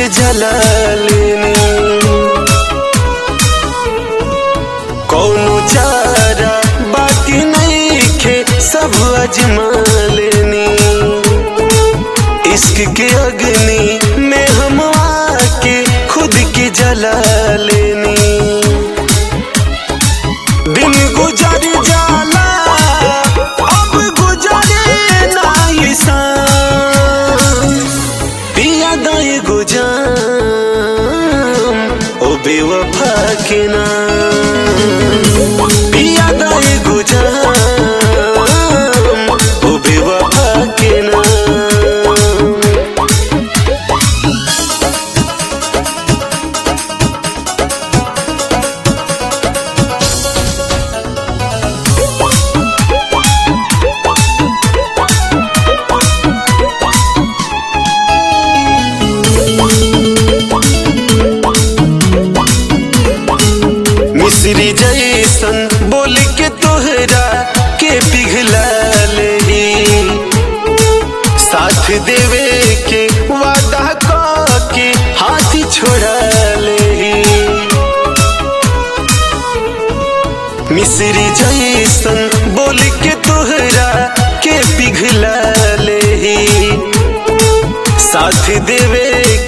जला लेनी कौनो चारा बाकी नहीं खे सब अजमा लेनी इश्क के अग्नि में हम आके खुद की जला लेनी दिन गुजर जाला अब गुजरे नाई शाम पिया दाए गुजाम ओ बेवफा के नाम पिया दाए गुजाम ओ बेवफा के नाम मिश्री जैसन बोल के तोहरा के पिघला ले साथ देवे के वादा क के हाथ छोड़ा ले मिश्री जैसन बोल के तोहरा के पिघला ले साथ देवे